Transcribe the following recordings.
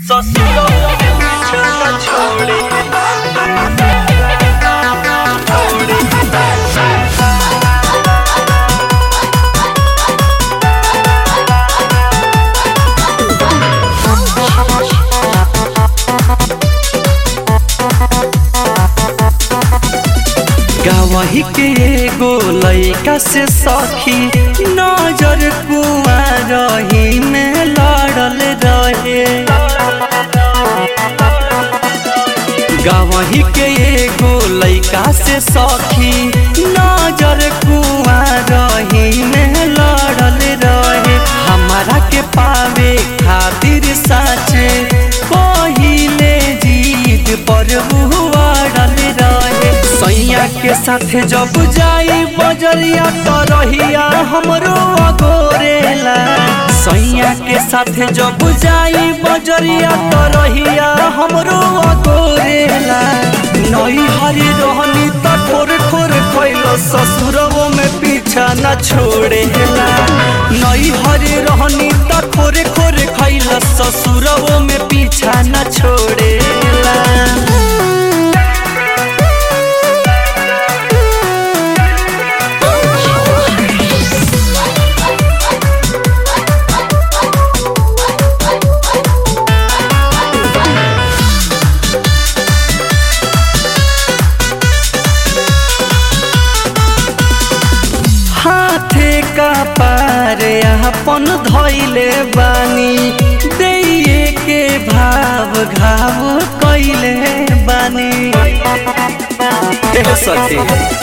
ससुरों के पीछे न छोड़ी गावही के एगो लइका से सखी नजर कुआ रही में लड़ल रहे गावही के एगो लइका से सखी नजर कुआ रही में लड़ल रहे हमारा के पावे खातिर साचे पहिले जीत पर बुआड़ल रहे सैया के साथे जब जाई बजरिया तो रहिया हमरो अगोरेला सैया के साथे जब जाई बजरिया तो रहिया हमरो अगोरेला नई हरी रहनी त ठोर ठोर खइलो ससुरवो में पीछा न छोड़ेला नई हरी रहनी त ठोर ठोर खइलो ससुरवो में पीछा न छोड़ेला हाथे का पार अपन धैले बानी दैये के भाव घाव कैले बानी ए सखी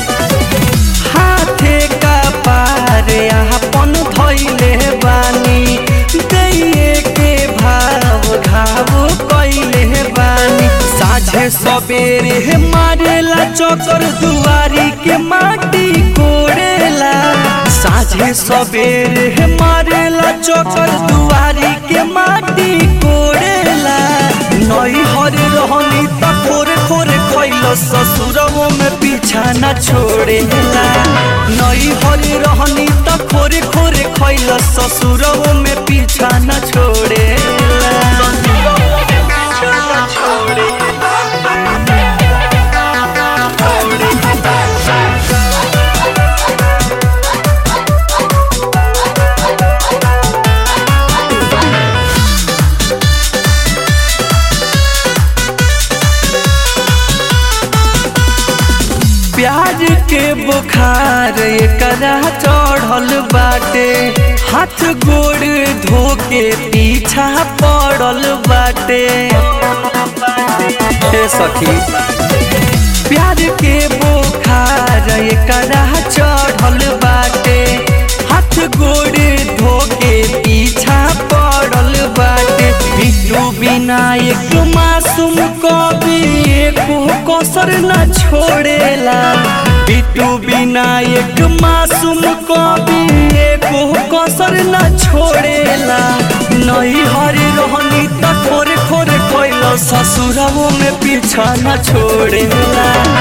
हाथे का पार अपन धैले बानी दैये के भाव घाव कैले बानी साझे सबेरे मारेला चकर दुआरी के माटी कोड़ेला साझे सबेरे मारेला चकर दुआरी के माटी कोड़ेला नई हर रहनी त खोरे खोरे खैलो ससुरवो में पीछा न छोड़ेला नई हर रहनी त खोरे खोरे खैलो ससुरवो में पीछा न छोड़ेला ससुरों के पीछे न छोड़ी प्याज के बुखार एकरा चढ़ल बाटे हाथ गोड़ धो के पीछा पड़ल बाटे हे सखी प्याज के बुखार एकरा चढ़ल बाटे हाथ गोड़ धो के पीछा पड़ल बाटे बिट्टू बिना एक मासूम कभी एको कसर न छोड़ेला बिट्टू बिना एक मासूम कभी एको कसर न छोड़ेला नहीं हरी रहनी त खोरे खोरे कोइलो ससुरवो में पीछा न छोड़ेला